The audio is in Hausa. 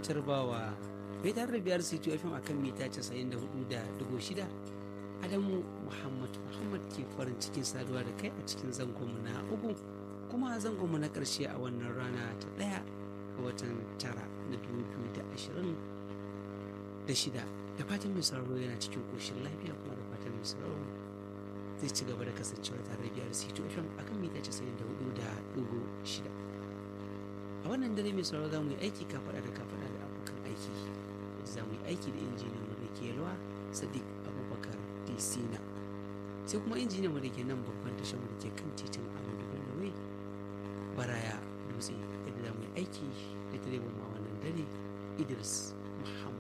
tarbawa bai tare da biyar C2 FM akan mita 94.6 Adamu Muhammad Muhammad ke farin cikin saduwa da kai a cikin zangonmu na uku kuma zangonmu na ƙarshe a wannan rana ta ɗaya ga watan tara na 2026 da fatan mai sauraro yana cikin ƙoshin lafiya kuma da fatan mai sauraro zai ci gaba da kasancewa tare da biyar C2 FM akan mita 94.6 a wannan dare mai sauraro za mu yi aiki kafaɗa da kafaɗa da abokan aiki za mu yi aiki da injiniyan mu da ke yalwa sadiq abubakar disina sai kuma injiniyan mu da ke nan babban tashar mu da ke kan titin amadu bello baraya dutse yadda za mu yi aiki da direban ma wannan dare idris muhammad